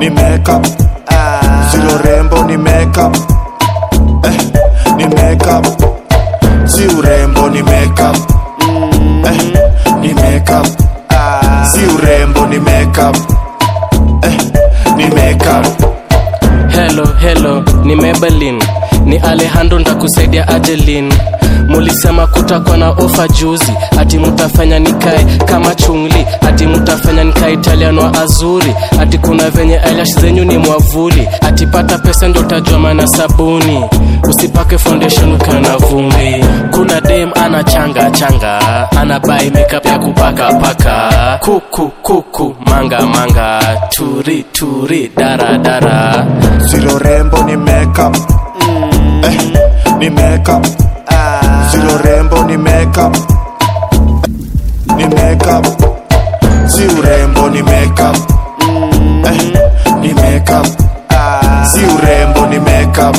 ni makeup si urembo ni makeup eh, ni makeup si urembo ni makeup eh, ni makeup si urembo ni makeup eh, ni makeup Hello, hello, ni Maybelline, ni Alejandro ndakusaidia Adeline. Mulisema kutakuwa na ofa juzi, ati mutafanya nikae kama chungli, ati mutafanya nikae Italian wa azuri, ati kuna venye eyelash zenyu ni mwavuli, ati pata pesa ndo utajua maana sabuni, usipake foundation ukiwa na vumbi. Kuna dem ana changa changa, ana buy makeup ya kupaka paka, kuku kuku, manga manga, turi turi, dara dara. Silo rembo ni makeup eh, ni makeup Silo rembo ni makeup ni makeup si urembo ni makeup eh, ni makeup si urembo ni makeup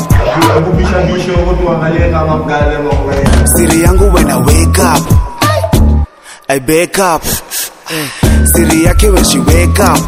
Siri yangu when I wake up I wake up Siri yake when she wake up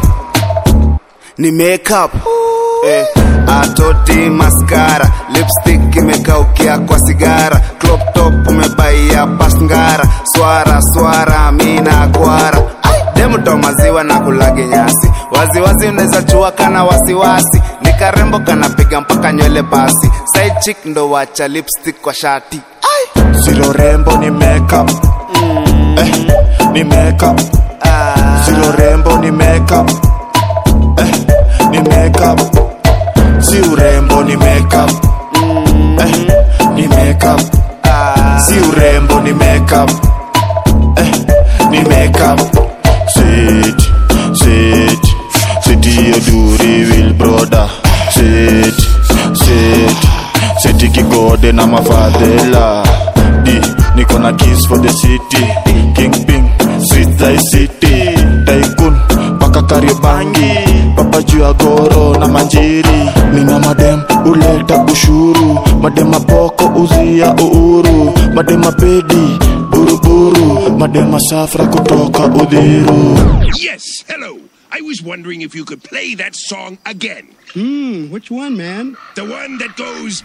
Ni make up eh, atoti maskara lipstick imekaukia kwa sigara crop top umebaia pasngara swara swara mina kwara demuto maziwa na kulage nyasi waziwazi unaweza chua kana wasiwasi ni karembo kanapiga mpaka nywele basi side chick ndo wacha lipstick kwa shati Silo rembo ni makeup eh, ni makeup Silo rembo ni makeup eh, ni makeup si urembo ni makeup eh, ni makeup si urembo ni makeup eh, ni makeup sit sit sit hiyo duri will brother sit sit sit kigode na mafadhela di niko na kiss for the city kingping street thy city tycoon mpaka kariobangi papa juu ya goro na manjiri nina madem uleta ushuru madema poko uzia uhuru madema pedi buruburu madema safra kutoka udhiru Yes, hello. I was wondering if you could play that song again. Hmm, which one, man? The one that goes.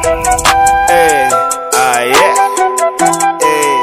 Eh, ah yeah. Eh,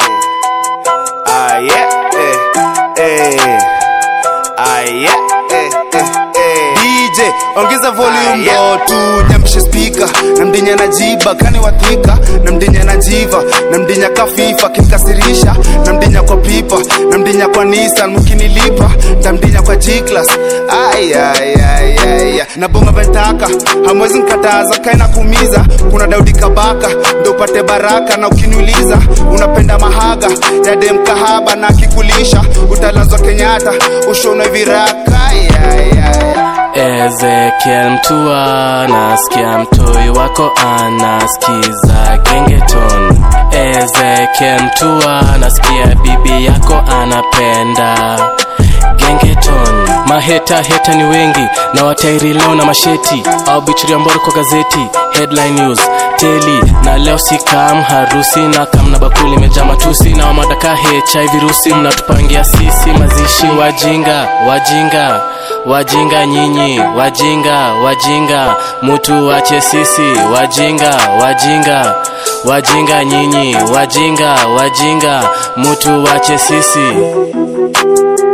ah yeah. Eh, eh. Ah yeah. Eh, eh, eh. DJ ongeza volume ndo tu nyamshe speaker na mdinya na jiba kani wathika na mdinya na jiva na mdinya kafifa kinkasirisha na mdinya kwa pipa na mdinya kwa Nissan mkinilipa tamdinya kwa G-Class ay ay ay ay na bonga ventaka hamwezi nkataza kaina kumiza kuna Daudi Kabaka ndo upate baraka na ukiniuliza unapenda mahaga ya dem kahaba na kikulisha utalazwa Kenyatta ushonwe viraka ay, ay, ay. Ezekiel mtua nasikia mtoi wako anasikiza gengeton Ezekiel mtua nasikia bibi yako anapenda gengeton maheta heta ni wengi na watairi leo na masheti au bichiria mboro kwa gazeti headline news teli na leo sikam harusi na kam na bakuli imejaa matusi na wamadaka hiv virusi mnatupangia sisi mazishi wajinga wajinga wajinga nyinyi wajinga wajinga mutu wache sisi wajinga wajinga wajinga nyinyi wajinga wajinga mutu wache sisi